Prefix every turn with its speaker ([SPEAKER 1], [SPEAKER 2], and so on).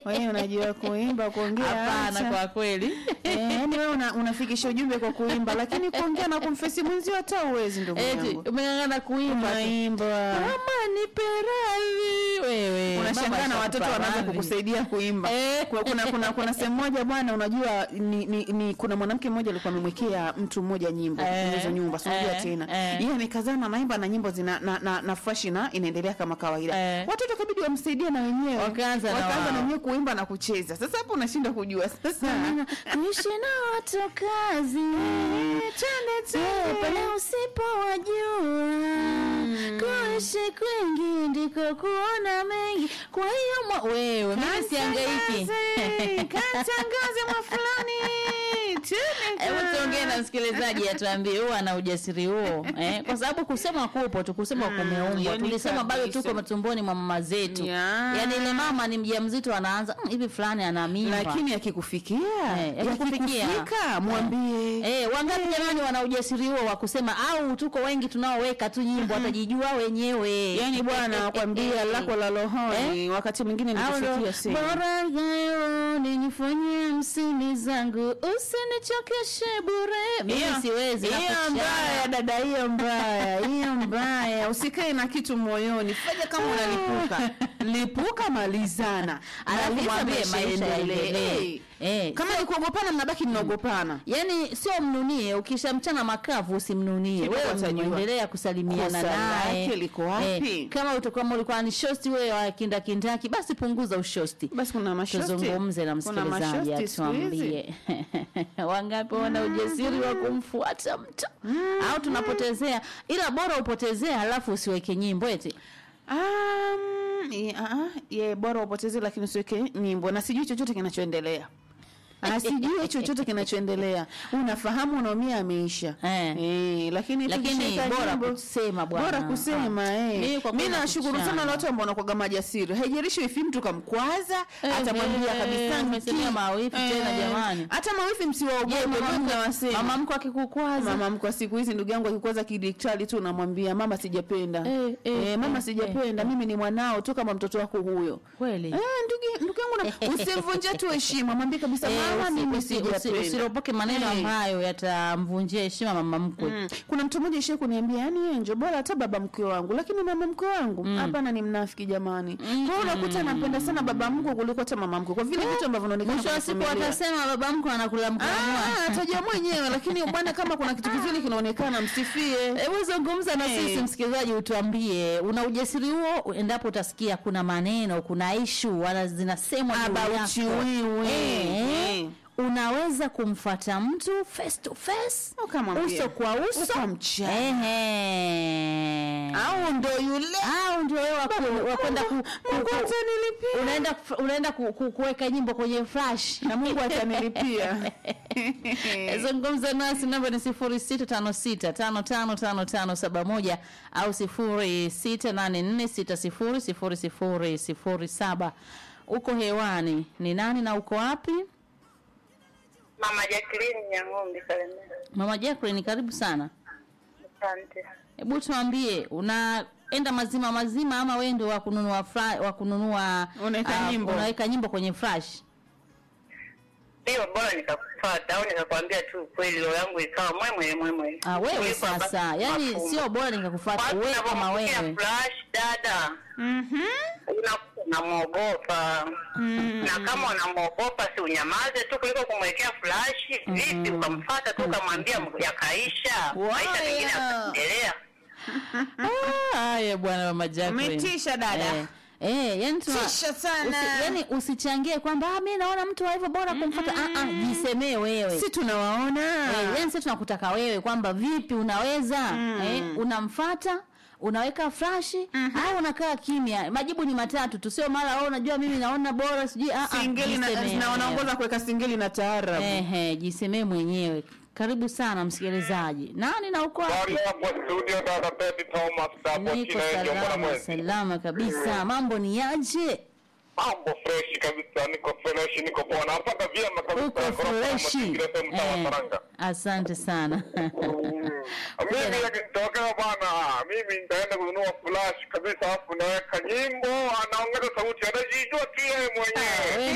[SPEAKER 1] wewe unajua kuimba kuongea
[SPEAKER 2] hapana
[SPEAKER 1] acha.
[SPEAKER 2] kwa kweli
[SPEAKER 1] Eh, yaani wewe una, unafikisha ujumbe kwa kuimba lakini kuongea na kumfesi mwenzio hata uwezi ndugu
[SPEAKER 2] eti
[SPEAKER 1] yangu
[SPEAKER 2] umeng'ang'ana kuimba tu.
[SPEAKER 1] unaimba
[SPEAKER 2] mama nipe radhi wewe
[SPEAKER 1] unashangaa
[SPEAKER 2] Mama
[SPEAKER 1] na watoto
[SPEAKER 2] ashakupa
[SPEAKER 1] wanaanza
[SPEAKER 2] radhi.
[SPEAKER 1] kukusaidia kuimba
[SPEAKER 2] Eh.
[SPEAKER 1] Kwa- kuna kuna kuna sehemu moja bwana unajua ni, ni, ni kuna mwanamke mmoja alikuwa amemwekea mtu mmoja nyimbo
[SPEAKER 2] Eh.
[SPEAKER 1] hizo nyumba sijua
[SPEAKER 2] Eh.
[SPEAKER 1] tena
[SPEAKER 2] Eh.
[SPEAKER 1] yeye amekazana naimba na nyimbo zina na, na, na fresh na inaendelea kama kawaida
[SPEAKER 2] Eh.
[SPEAKER 1] watoto kabidi wamsaidie na wenyewe
[SPEAKER 2] Wakaanza na
[SPEAKER 1] wakaanza
[SPEAKER 2] wao.
[SPEAKER 1] na wenyewe kuimba na kucheza sasa hapo unashindwa kujua sasa
[SPEAKER 2] kuishi na watu kazi Eh, pale usipowajua kuishi kwingi ndiko kuona mengi kwa hiyo mwa- wewe mimi siangaiki
[SPEAKER 1] Katangaze, katangaze mwa fulani Tene
[SPEAKER 2] hebu
[SPEAKER 1] ka-
[SPEAKER 2] tuongee na msikilizaji atuambie huo ana ujasiri huo eh? kwa sababu kusema kupo tu kusema kumeumbwa
[SPEAKER 1] yani
[SPEAKER 2] tulisema bado
[SPEAKER 1] kabisa.
[SPEAKER 2] tuko matumboni mwa mama zetu
[SPEAKER 1] Yeah.
[SPEAKER 2] yaani ile mama ni mjamzito anaanza "Mm, hivi fulani ana mimba
[SPEAKER 1] lakini akikufikia
[SPEAKER 2] Eh, yakikufikia.
[SPEAKER 1] yakikufika mwambie
[SPEAKER 2] Eh, wangapi jamani wana ujasiri huo wa kusema au tuko wengi tunaoweka tu nyimbo watajijua wenyewe
[SPEAKER 1] yani bwana kwambia lako la rohoni wakati mwingine
[SPEAKER 2] Au ndo,
[SPEAKER 1] nikufikia sehemu
[SPEAKER 2] bora leo ninifanyie msini zangu usinichokeshe bure mimi
[SPEAKER 1] Hiyo-
[SPEAKER 2] siwezi
[SPEAKER 1] hiyo
[SPEAKER 2] nakuchana.
[SPEAKER 1] mbaya dada hiyo mbaya hiyo mbaya usikae na kitu moyoni fanya kama unalipuka lipuka malizana
[SPEAKER 2] Alafu
[SPEAKER 1] Maliza
[SPEAKER 2] mwambie
[SPEAKER 1] maisha
[SPEAKER 2] maisha
[SPEAKER 1] yaendelee.
[SPEAKER 2] yaendelee.
[SPEAKER 1] Eh,
[SPEAKER 2] Eh,
[SPEAKER 1] kama ni kuogopana mnabaki mnaogopana
[SPEAKER 2] yaani sio mnunie ukishamchana makavu usimnunie
[SPEAKER 1] Kidogo
[SPEAKER 2] wewe
[SPEAKER 1] atajua.
[SPEAKER 2] endelea kusalimiana
[SPEAKER 1] Kosa
[SPEAKER 2] naye
[SPEAKER 1] lake liko wapi?
[SPEAKER 2] kama utakuwa ulikuwa ni shosti wewe wa kindakindaki basi punguza ushosti
[SPEAKER 1] basi kuna mashosti
[SPEAKER 2] tuzungumze na
[SPEAKER 1] Kuna
[SPEAKER 2] msikilizaji
[SPEAKER 1] mashosti siku hizi.
[SPEAKER 2] atuambie wangapi wana ujasiri wa kumfuata mtu au tunapotezea ila bora upotezea halafu usiweke nyimbo eti
[SPEAKER 1] Um, ye, uh, ye bora upoteze lakini usiweke nyimbo na sijui chochote kinachoendelea Ah, sijui chochote kinachoendelea unafahamu unaumia ameisha
[SPEAKER 2] Eh.
[SPEAKER 1] Eh, lakini
[SPEAKER 2] Lakini
[SPEAKER 1] tukishika
[SPEAKER 2] bora
[SPEAKER 1] nyimbo-
[SPEAKER 2] kusema bwana.
[SPEAKER 1] bora kusema
[SPEAKER 2] Ah.
[SPEAKER 1] eh.
[SPEAKER 2] Mimi kwa
[SPEAKER 1] mi
[SPEAKER 2] kweli
[SPEAKER 1] nashukuru sana
[SPEAKER 2] nakuchana.
[SPEAKER 1] na watu ambao wanakuwaga majasiri haijalishi wifi mtu kamkwaza
[SPEAKER 2] Eh,
[SPEAKER 1] atamwambia
[SPEAKER 2] eh,
[SPEAKER 1] kabisa
[SPEAKER 2] umesemea
[SPEAKER 1] mki-
[SPEAKER 2] mawifi tena
[SPEAKER 1] eh,
[SPEAKER 2] jamani.
[SPEAKER 1] hata mawifi
[SPEAKER 2] Je,
[SPEAKER 1] msiwaogope
[SPEAKER 2] mama
[SPEAKER 1] mimi
[SPEAKER 2] mkwe-
[SPEAKER 1] nawasema
[SPEAKER 2] mama mko akikukwaza
[SPEAKER 1] mama mkwa siku hizi ndugu yangu akikwaza kidiktari tu unamwambia mama sijapenda
[SPEAKER 2] Eh, eh,
[SPEAKER 1] eh, mama
[SPEAKER 2] eh,
[SPEAKER 1] sijapenda mimi ni mwanao tu kama mtoto wako huyo
[SPEAKER 2] kweli
[SPEAKER 1] Eh, ndugu ndugu yangu na usimvunje tu heshima mwambie kabisa
[SPEAKER 2] Eh,
[SPEAKER 1] mama
[SPEAKER 2] usi-
[SPEAKER 1] mimi
[SPEAKER 2] usi- usi-
[SPEAKER 1] sijapenda
[SPEAKER 2] usiropoke maneno
[SPEAKER 1] Eh.
[SPEAKER 2] ambayo yatamvunjia heshima mama mkwe
[SPEAKER 1] Mm. kuna mtu mmoja ishie kuniambia yani enjo bora hata baba mkwe wangu lakini mama mkwe wangu hapana ni mnafiki jamani kwa hiyo unakuta anampenda sana baba mkwe kuliko hata mama mkwe kwa vile vitu ambavyo vinaonekana
[SPEAKER 2] mwisho wa
[SPEAKER 1] kwenye
[SPEAKER 2] siku
[SPEAKER 1] familia.
[SPEAKER 2] watasema baba mkwe anakula mkamua
[SPEAKER 1] Ah, atajua mwenyewe lakini bwana kama kuna kitu kizuri kinaonekana msifie
[SPEAKER 2] hebu zungumza na
[SPEAKER 1] Eh.
[SPEAKER 2] sisi msikilizaji utuambie una ujasiri huo endapo utasikia kuna maneno kuna ishu wana zinasemwa juu
[SPEAKER 1] About
[SPEAKER 2] yako.
[SPEAKER 1] you, wewe.
[SPEAKER 2] Eh,
[SPEAKER 1] Eh.
[SPEAKER 2] unaweza kumfata mtu face to face
[SPEAKER 1] Ukamwambia.
[SPEAKER 2] uso kwa uso
[SPEAKER 1] Ukamchana.
[SPEAKER 2] Ehe.
[SPEAKER 1] au ndo yule
[SPEAKER 2] au ndio wewe wa ku- wa kwenda ku- ku-
[SPEAKER 1] Mungu
[SPEAKER 2] ku-
[SPEAKER 1] atanilipia.
[SPEAKER 2] unaenda kuf- unaenda ku- ku- kuweka nyimbo kwenye flash
[SPEAKER 1] na mungu atanilipia
[SPEAKER 2] zungumza nasi namba ni sifuri sita tano sita tano tano tano tano saba moja au sifuri sita nane nne sita sifuri sifuri sifuri sifuri saba uko hewani ni nani na uko wapi
[SPEAKER 3] Mama Jacqueline Nyang'ombe Kalemera.
[SPEAKER 2] mama Jacqueline karibu sana
[SPEAKER 3] Asante.
[SPEAKER 2] hebu tuambie unaenda mazima mazima ama wewe ndio wa kununua fra- wa kununua
[SPEAKER 1] Unaweka
[SPEAKER 2] ah,
[SPEAKER 1] nyimbo.
[SPEAKER 2] unaweka nyimbo kwenye flash
[SPEAKER 3] Hiyo bora nikakufuata au nikakwambia tu ukweli, roho yangu ikawa mwemwe mwemwe.
[SPEAKER 2] ah, wewe
[SPEAKER 3] Kuliko ambacho
[SPEAKER 2] sasa yani
[SPEAKER 3] mafumbo.
[SPEAKER 2] sio bora nikakufuata
[SPEAKER 3] Watu
[SPEAKER 2] wewe kama
[SPEAKER 3] wanapopokea
[SPEAKER 2] wewe
[SPEAKER 3] flash dada,
[SPEAKER 1] Mhm.
[SPEAKER 3] unakuwa unamwogopa na kama unamwogopa si unyamaze tu kuliko kumwekea flash. Vipi ukamfuata tu ukamwambia yakaisha, maisha mengine
[SPEAKER 1] Waya.
[SPEAKER 3] yakaendelea.
[SPEAKER 2] Ah, haya bwana mama Jacqueline
[SPEAKER 1] Umetisha dada.
[SPEAKER 2] eh, eh yani tuna,
[SPEAKER 1] Tisha sana.
[SPEAKER 2] usi, yani usichangie kwamba ah, mimi naona mtu wa hivyo bora kumfuata ah, ah, jisemee wewe
[SPEAKER 1] si tunawaona
[SPEAKER 2] Eh, yani sisi tunakutaka wewe kwamba vipi unaweza eh, unamfata unaweka flashi au unakaa kimya majibu ni matatu tu sio mara oh, unajua mimi naona bora sijui ah, ah,
[SPEAKER 1] singeli na,
[SPEAKER 2] jisemee
[SPEAKER 1] na
[SPEAKER 2] wewe.
[SPEAKER 1] wanaongoza kuweka singeli na taarabu
[SPEAKER 2] Ehe, jisemee mwenyewe karibu sana msikilizaji nani na uko wapi
[SPEAKER 4] Bali hapo studio dada Betty Thomas hapo
[SPEAKER 2] niko
[SPEAKER 4] chini ya Njombe na
[SPEAKER 2] salama
[SPEAKER 4] mwezi.
[SPEAKER 2] salama kabisa mambo ni yaje
[SPEAKER 4] Mambo fresh kabisa, niko fresh, niko poa. Napata vyema kabisa.
[SPEAKER 2] uko
[SPEAKER 4] Ghorofa ya
[SPEAKER 2] freshi
[SPEAKER 4] mazingira sehemu mtaa wa
[SPEAKER 2] Eh,
[SPEAKER 4] Saranga.
[SPEAKER 2] asante sana
[SPEAKER 4] Mimi yakinitokea bwana, mimi nitaenda kununua flash kabisa, alafu naweka nyimbo, anaongeza sauti, anajijua tu yeye mwenyewe.
[SPEAKER 2] wewe